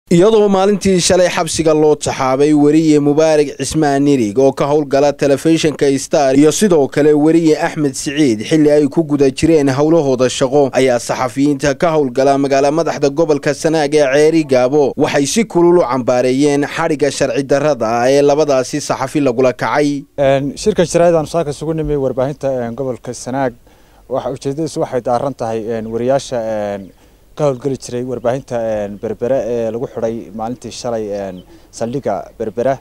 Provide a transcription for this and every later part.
iyadoo maalintii shalay xabsiga loo taxaabay weriye mubaarak cismaan nirig oo ka howlgala telefishinka star iyo sidoo kale weriye axmed siciid xilli ay ku guda jireen howlahooda shaqo ayaa saxafiyiinta ka howlgala magaala madaxda gobolka sanaag ee ceeri gaabo waxay si kulul u cambaareeyeen xadhigga sharci darrada ah ee labadaasi saxafi lagula kacay shirkan sharaa'idaan saaka isugu nimay warbaahinta gobolka sanaag waxa ujeedadiisu waxay daaran tahay wariyaasha ka howlgeli jiray warbaahinta berbere ee lagu xidhay maalintii shalay saldhigga berbera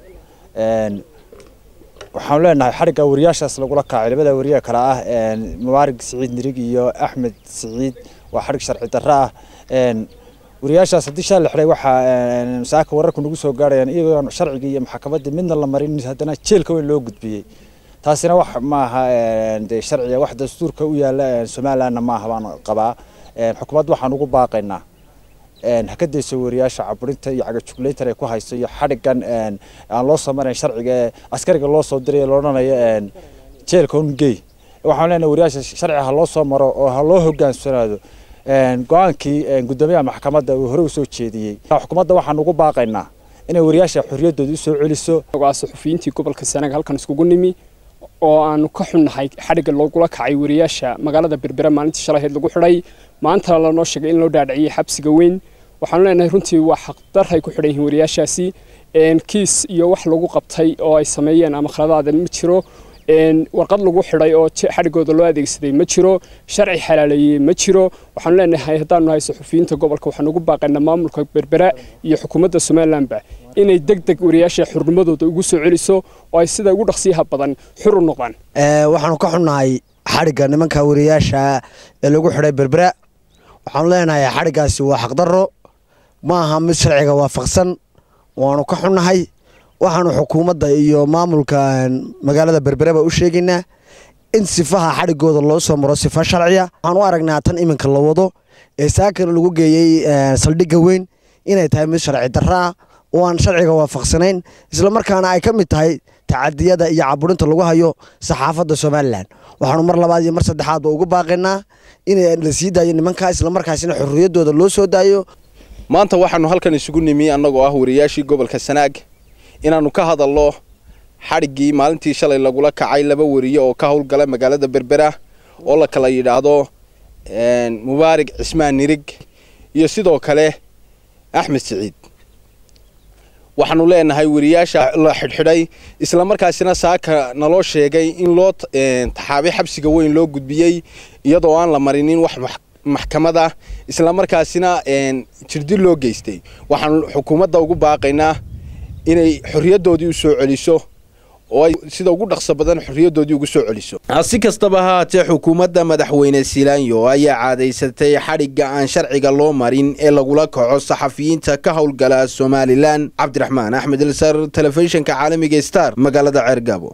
waxaanu leenahay xadhigga wariyaashaas lagula kacay labada wariye kale ah mubaarig siciid nirig iyo axmed siciid waa xadhig sharci darro ah wariyaashaas haddii shalay la xidhay waxaa saaka wararku nagu soo gaarayaan iyagoon sharcigii iyo maxkamaddii midna la marin haddana jeelka weyn loo gudbiyey taasina wax maaha dee sharciga wax dastuurka u yaala somalilandna maaha baan qabaa xukuumadda waxaan ugu baaqaynaa haka dayso wariyaasha caburinta iyo cagajuglayntan ay ku hayso iyo xadhigan aan loo soo marayn sharciga ee askariga loo soo diray ee loodhanayo jeelka ungey waxaan leenahay wariyaasha sharciga ha loo soo maro oo ha loo hogaansanaado go-aankii guddoomiyaha maxkamadda uu hore u soo jeediyey xukuumadda waxaan ugu baaqaynaa inay wariyaasha xorriyaddooda usoo celiso saxufiyiintii gobolka sanaag halkan iskugu nimi oo aanu ka xunnahay xadhigga loogula kacay wariyaasha magaalada berbera maalintii shalaheed lagu xidhay maantana lanoo sheegay in loo dhaadhiciyey xabsiga weyn waxaanu leenahay runtii waa xaqdarray ku xidhan yihiin wariyaashaasi kiis iyo wax lagu qabtay oo ay sameeyeen ama khaladaada ma jiro warqad lagu xidhay oo xadhiggooda loo adeegsaday ma jiro sharci xalaaleeyey ma jiro waxaanu leenahay haddaanu nahay saxufiyiinta gobolka waxaanu ugu baaqaynaa maamulka berbera iyo xukuumadda somalilandba inay deg deg wariyaasha xurnimadooda ugu soo celiso oo ay sida ugu dhaqsiyaha badan xur u noqdaan waxaanu ka xunnahay xadhigga nimanka wariyaasha ee lagu xidhay berbera waxaanu leenahay xadhiggaasi waa xaqdarro ma aha mid sharciga waafaqsan waanu ka xunnahay waxaanu xukuumadda iyo maamulka magaalada berbereba u sheegaynaa in sifaha xadhiggooda loo soo maro sifa sharciya waxaan u aragnaa tan iminka la wado ee saakana lagu geeyey saldhigga weyn inay tahay mid sharci darro ah oo aan sharciga waafaqsanayn islamarkaana ay ka mid tahay tacadiyada iyo caburinta lagu hayo saxaafadda somalilan waxaanu mar labaad iyo mar saddexaadba ugu baaqaynaa in la sii daayo nimankaa islamarkaasina xorriyaddooda loo soo daayo maanta waxaanu halkan isugu nimi annagoo ah wariyaashii gobolka sanaag inaannu ka hadalno xadhiggii maalintii shalay lagula kacay laba wariye oo ka howlgala magaalada berbera oo la kala yidhaahdo mubaarig cismaan nirig iyo sidoo kale axmed siciid waxaanu leenahay wariyaasha la xidhxidhay islamarkaasina saaka naloo sheegay in loo taxaabay xabsiga weyn loo gudbiyey iyadoo aan la marinin wax maxkamada islamarkaasina jirdi loo geystay waxaanu xukuumadda ugu baaqaynaa inay xorriyaddoodii u soo celiso oo ay sida ugu dhaqso badan xorriyaddoodii ugu soo celiso si kastaba haatee xukuumadda madaxweyne silaanyo ayaa caadaysatay xadhigga aan sharciga loo marin ee lagula kaco saxafiyiinta ka howlgala somalilan cabdiraxmaan axmed ilsar telefishinka caalamiga star magaalada ceergaabo